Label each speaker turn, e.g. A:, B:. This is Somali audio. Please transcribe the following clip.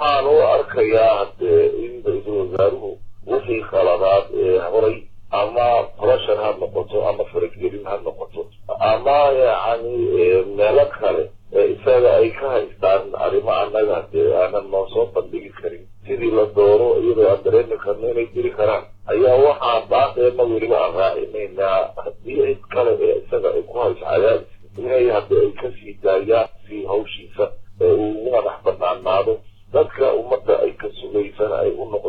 A: waxaan u arkayaa hadee in ra-iisul wasaaruhu wixii khaladaad ee horay ama pressure ha noqoto ama faragelin ha noqoto ama yacni meelo kale isaga ay ka haystaan arrimo annaga dee aanan noo soo bandhigi karin sidii la doono iyadoo aan dareemi karno inay jiri karaan ayaa waxaa baaqeena weliba aan raacinaynaa haddii cid kale ee isaga ay ku hayso cadaadis inay haddi ay kasii daayaan si hawshiisa ee uu ugu madax banaanaado dadka ummadda ay ka sugaysana ay u noq